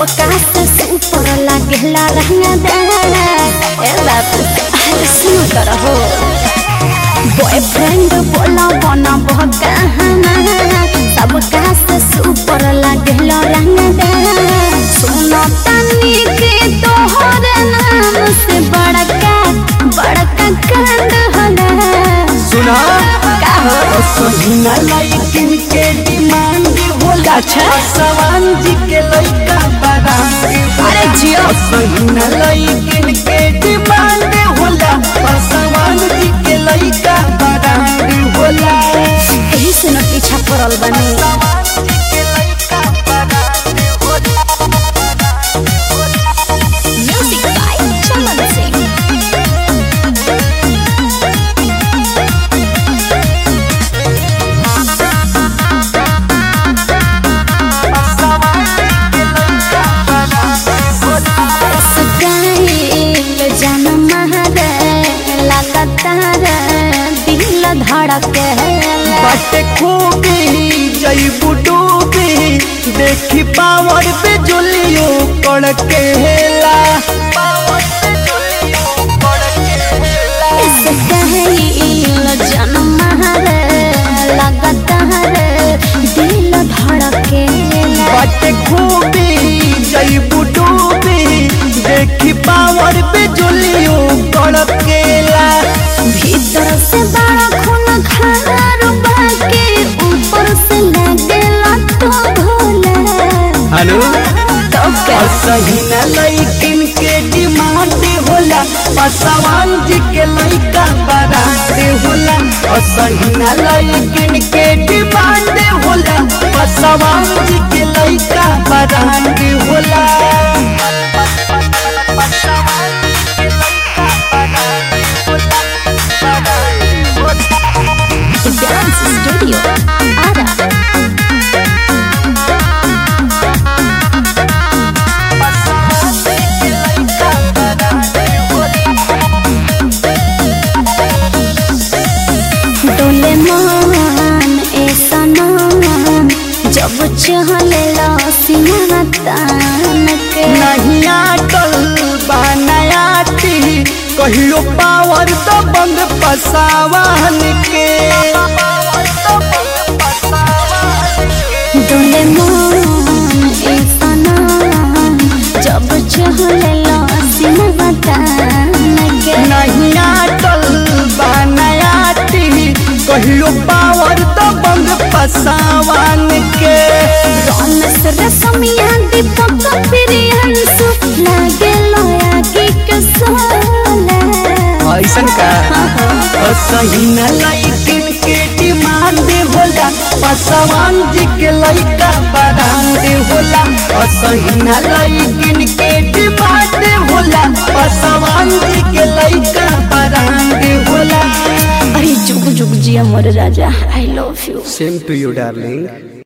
सबका से ऊपर लागेला रहना दे ए बाबू अरे सुन कर हो बॉयफ्रेंड बोला बना बहका सबका से ऊपर लागेला रहना दे सुनो तनी के तोहर नाम से बड़का बड़का कांड होला सुना का हो सहीना लाइकिन के डिमांड होला अच्छा। सवान जी के लइका बड़ा अरे जियो सहीना लाइकिन के डिमांड होला सवान जी के लइका बड़ा होला यही से न पीछा पड़ल बनी म्यूजिक बाय चमन सिंह सुगाइल जनम हरे लगातार दिल धड़के बाटे खूबी जईबू डूबी देखी पावर पे जुलियो कड़के हेला सुगाइल जनम हरे लगातार दिल धड़के बाटे खूबी जईबू डूबी देखी पावर पे जुलियो कड़केला भीतर से बड़ा खून खार बाके ऊपर से लगेला तो भोला हेलो तो क्या सही न लइकिन के डिमांड होला पसवान जी के लइका बरात होला सही न लइकिन के डिमांड होला पसवान जी के लइका बरात होला डांस स्टूडियो आरा डोले मान ऐसा नाम जब चहले सीना तान के नहीं आटल बनायाती कहियो पावर तो बंद पसावान के डोले मान ऐसा नाम जब चहले सीना तान के नहीं आटल बनायाती कहियो पावर तो बंद पसावान के रमेश रसमिया दीपक प्रियंसु लागे लोया की कसोला ऐसन का सही न लइकिन के डिमांड होला पसवान जी के लइका बरांड होला सही न लइकिन के डिमांड होला पसवान जी के लइका बरांड होला अरे जुग जुग जिया मोर राजा I love you same to you darling